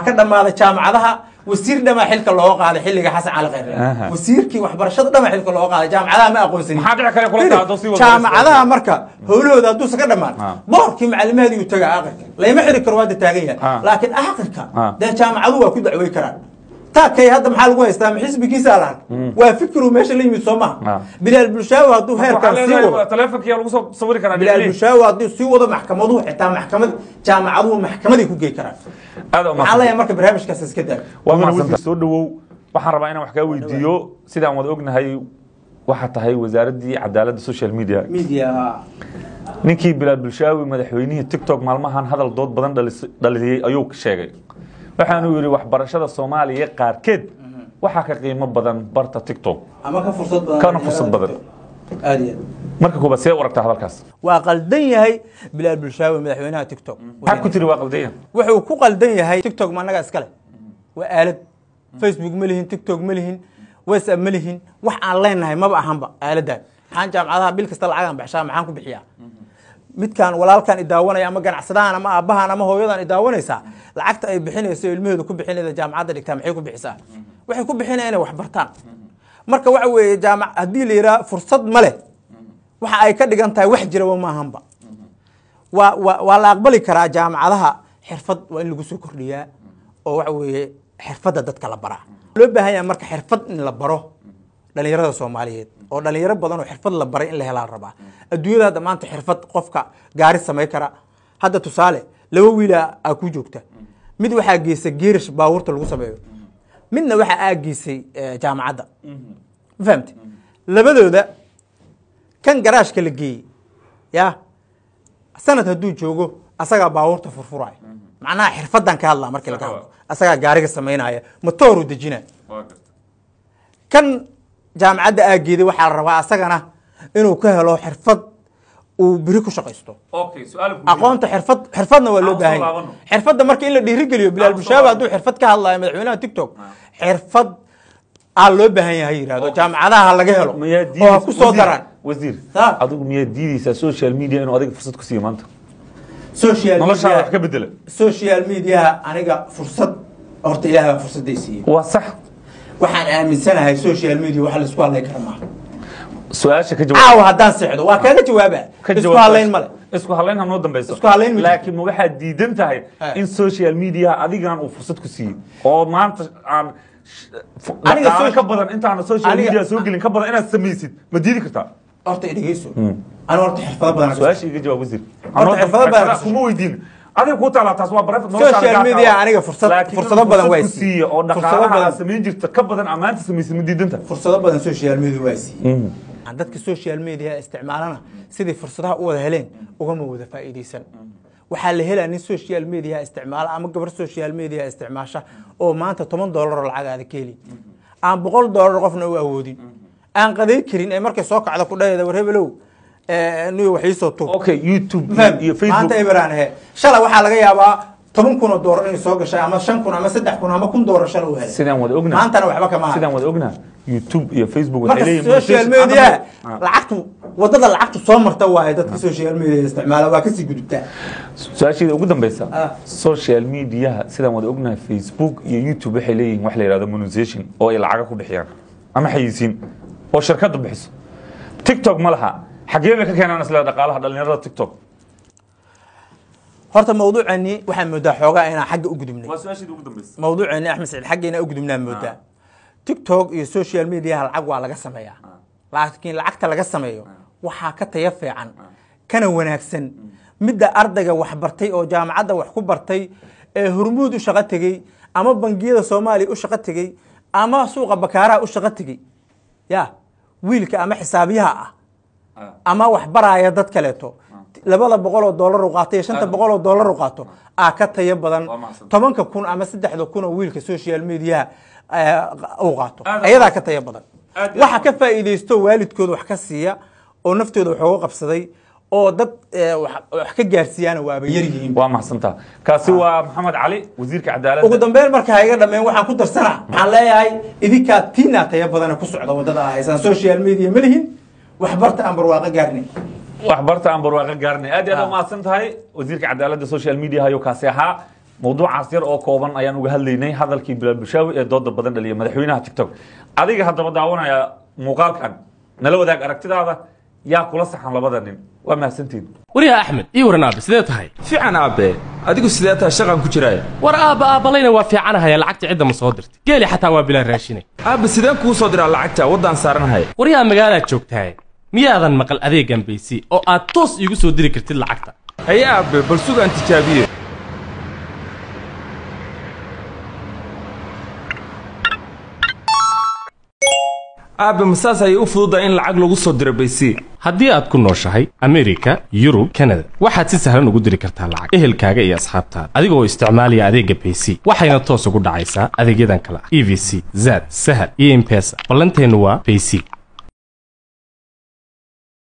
ka dhammaaday jaamacadaha wasiir dhamaa xilka looga qaaday xilliga xasan cali khayre Aha. wasiirkii waxbarashada dhamaa xilka looga qaaday jaamacadaha ma aqoonsanin Maxaa dhici kale kula Firi, qaado si wada- jaamacadaha marka howlahooda hadduusan ka dhammaan Ah. boorkii macalimaheedii uu tagaa aqirka layma xiri karo waa da taagan Ah. yahay laakiin aqirka Ah. dee jaamacadu waa ku dacwey karaan taakay hadda maxaa lagu haystaa ma xisbigiisa lahan waa fikru meesha la yimid soo Ah. maha bilaal bulshaawi hadduu heerkan sii wado taleefonkiyaa lagu soo sawiri karaa bilaal dhinaciin. bulshaawi hadduu sii wado maxkamaduhu xitaa maxkamad jaamacaduhu maxkamaday ku gey karaan aad u maxaa mahadsan leeyahay marka barnaamijkaas iska daa waa mahadsantahay soo dhawow waxaan rabaa inaan wax kaa weydiiyo sidaan wada ognahay waxaa tahay wasaaraddii cadaaladda social media media ninkii bilaal bulshaawi madaxweynihii tiktok maalmahan hadal dood badan dhalis- dhaliyey ayuu sheegay waxaanuu yidhi waxbarashada soomaaliya qaarkeed waxaa ka qiimo badan barta tiktok ama ka fursad badan Kana fursad badan. aad iyo aad marka koobaad see u aragtaa hadalkaas waa qaldan yahay bilaal bulshaawi madaxweynaha tiktok maxaad ku tiri waa qaldayan wuxuu ku qaldan yahay tiktok ma annaga iskale waa aalad facebook ma lihin tiktok ma lihin whatsapp ma lihin wax aan leenahay maba ahanba aaladan maxaan jaamacadaha bil kasta lacagaan baxshaa maxaan ku bixiyaa midkaan walaalkan idaawanaya ama ganacsadahan ama aabbahan ama hooyadan idaawanaysaa lacagta ay bixinayso ilmaheedu ku bixinaysa jaamacadda dhigtaa maxay ku bixisaa waxay ku bixinaya inay wax bartaan marka waxa weeye jaamac haddii la yidhaha fursad ma leh waxa ay ka dhigan tahay wax jiraba ma ahanba waa waa waa la aqbali karaa jaamacadaha xirfad waa in lagu soo kordhiyaa oo waxa weeye xirfadda dadka la baraa loo baahan yahay marka xirfad in la baro dhalinyarada soomaaliyeed oo dhalinyaro badan oo xirfad la baray in la helaa la rabaa adduunyada hadda maanta xirfad qofka gaari samay kara hadda tusaale laba wiila aa ku joogta mid waxaa geysa geerish baabuurta lagu sameeyo midna waxaa aa geysay eh, jaamacadda ma fahamte labadooda kan garaashka la geeyey ya sanad hadduu joogo asagaa baabuurta furfuraya macnaha xirfadan ka hadlaa markii laga hadlo asagaa gaariga samaynaya matooruu dejinaya kan jaamacadda aageeday waxaa la rabaa asagana inuu ka helo xirfad uu biri ku shaqaysto aqoonta xirfad xirfadna waa loo Aan baahan soo yahay laabano. xirfadda marka in la dhiirigeliyo bilaal Aan soo bulshaabi laabano. hadduu xirfad ka hadlayo madaxweynaha tiktok xirfad aa loo baahan yahay yidhahdo jaamacadaha laga helo miyaa oo ha ku soo wasiir- daraan wasiir Ha? adigu miyaa diideysaa social media inuu adiga fursad ku siiyo maanta social noloshaada wax media ka bedela social mediaha aniga fursad horta ilaah baa fursadday siiyey waa sax waxaan aaminsanahay social media wax laisku hadlay kara maaha su-aasha ka jawaab caawa haddaan seexdo waa kaaga jawaaba ka isku jawaab hadlayn male isku hadlayn ha noo dambeyso Isku hadlayn ma jirto. laakiin ma waxaad diidan tahay Eh. in social media adigan uu fursad ku siiyey oo maanta aan sh- fu- Aniga dhaqaale social- ka badan intaana social Aniga- media soo gelin ka badan inaad samaysid ma diidi kartaa horta idhegeyso anu horta xirfado badan su-aasha iga jawaab wasiir Horta Anoo xirfado badan xirfada kuma weydiin adiga ku taalaa taas waa private Social noloshaada gaarka media ah. aniga fursad- Laakiin fursado inuu badan fursad waa ku siiyey. siiyo oo Fursado dhaqaalaha badan. aad samayn jirta ka badan amaanta samaysid ma diidanta fursado badan social media waa siiyey aan dadka social media isticmaalana sidai fursadaha u wada heleen ugama wada faa'iideysan waxaa la helaa nin social media isticmaala ama gabar social media isticmaasha oo maanta toban doolar oo lacag aada ka helin aan boqol doolar qofna u awoodin aan qaday karin ee markay soo kacda ku dhahayda war hebelow niyo wax iisoo tug okay youtube Faham? iyo facebook maanta eberaan ahe shalay waxaa laga yaabaa toban kun oo doolar inay soo gashay ama shan kun ama saddex kun ama kun doolar shalay u helay sidaan wada ognaa maantana waxba kama hayo sidaan wada ognaa youtube iyo facebook waxay marka leeyihiin social monetization- media Ah. lacagtu wadada lacagtu soo marta waaye dadka social media isticmaala waa kasii gudubtaa su-aasheeda ugu dambeysa Ah. social mediaha sidaan wada ognahay facebook iyo youtube waxay leeyihiin wax la yihahdo monetization oo ay lacaga ku bixiyaan ama xayisiin oo shirkadu bixiso tiktok ma laha xagee bay ka keenaan isla dhaqaalaha dhalinyarada tiktok horta mawduucani waxaa moodaa xoogaa inaan xagga u gudubnay waa su-aasheeda ugu dambeysa mawduucani axmed saciid xagga inaan u gudubnaa moodaa tiktok iyo social mediaha lacag waa laga sameeyaa laakiin lacagta laga sameeyo waxaa ka taya fiican kana wanaagsan midda ardayga wax bartay oo jaamacadda wax ku bartay ee hormuud u shaqo tegey ama bangiyada soomaaliya u shaqo tegey ama suuqa bakaaraha u shaqo tegey ya wiilka ama xisaabiyaha ah ama wax baraya dad kaleeto labada boqol oo doolar u qaato iyo shanta boqol oo doolar u qaato aa ka tayo badan Waa mahadsan. tobanka kun ama saddexda kun oo wiilka social mediaha eh, uu qaato Aad- ayadaa ka tayo badan Aad- waxa ka faa'iidaysto waalidkooda wax ka siiya oo naftooda wax uga qabsaday oo dad eh, wax wax ka gaarsiiyaana waaba yar yihiin waa mahadsantaa kaasi waa maxamed cali wasiirka cadaaladda ugu dambeyn marka ha iga dhameen waxaan ku darsanaa waxaan leeyahay idinkaa tiinaa tayo badana ku socda wadada ah haysaan social media ma lihin waxbarta aan barwaaqo gaarnay waxbarta aan barwaaqo gaarnay aad iyo aad u mahadsan tahay wasiirka cadaaladda social media ayuu kaasi ahaa mawduucaas yar oo kooban ayaan uga hadlaynay hadalkii bilaal bushaawi ee dooda badan dhaliya madaxweynaha tiktok adiga haddaba daawanaya muuqaalkan nala wadaag aragtidaada yaa kula saxan labada nin waa mahadsantiin waryaa axmed ii waran aabe sidee tahay fiican aabe adigu sidee tahay shaqan ku jiraay war aabba aabbalayna waa fiicanahaya lacagta cidda ma soo dirtay geeli xataa waa bilaa raashine aabe sideen kuu soo diraa lacagta waddaan saaranahay waryaa magaalaad joogtahay miyaadan maqal adeegan baysi oo aad toos iigu soo diri kartid lacagta haye aabe bal sugaan tijaabiye aabe masaas ayay u fududahay in lacag lagu soo diro baysi haddii aad ku nooshahay amerika yurub kanada waxaad si sahlan ugu diri kartaa lacag ehelkaaga iyo asxaabtaada adigoo isticmaalaya adeegga baysi waxayna toos ugu dhacaysaa adeegyadan kale ah e v c zad sahal iyo impesa ballanteennu waa baysi